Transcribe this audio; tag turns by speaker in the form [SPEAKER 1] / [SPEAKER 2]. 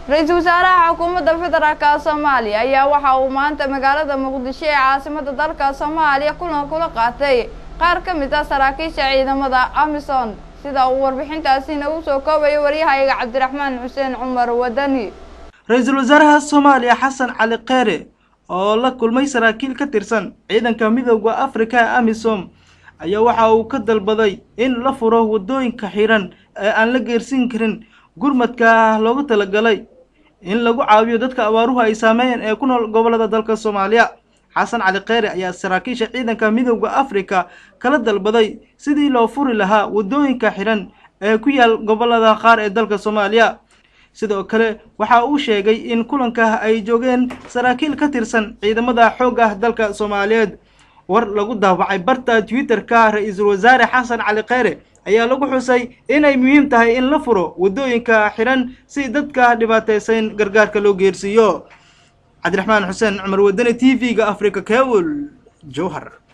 [SPEAKER 1] ra-iisul wasaaraha xukuumadda federaalka soomaaliya ayaa waxa uu maanta magaalada muqdisho ee caasimada dalka soomaaliya kulan kula qaatay qaar ka mid ah saraakiisha ciidamada amisom sida uu warbixintaasina u soo koobayo waryahayaga cabdiraxmaan xuseen cumar wadani
[SPEAKER 2] ra-iisul wasaaraha soomaaliya xasan cali kheyre oo la kulmay saraakiil ka tirsan ciidanka midooda afrika ee amisom ayaa waxa uu ka dalbaday in la furo waddooyinka xiran ee aan la geersin karin gurmadka loogu talagalay in lagu caawiyo dadka abaaruhu ay saameeyeen ee ku nool gobollada dalka soomaaliya xasan cali kheyre ayaa saraakiisha ciidanka midooda afrika kala dalbaday sidii loo furi lahaa waddooyinka xiran ee ku yaal gobollada qaar ee dalka soomaaliya sidoo kale waxa uu sheegay in kulanka ay joogeen saraakiil ka tirsan ciidamada xoogga dalka soomaaliyeed war lagu daawacay barta twitter-ka ra-iisul wasaare xasan cali kheyre ayaa lagu xusay inay muhiim tahay in la furo waddooyinka xiran si dadka dhibaataysan gargaarka loo geersiiyo cabdiraxmaan xuseen cumar wadani t v-ga africa kewol jowhar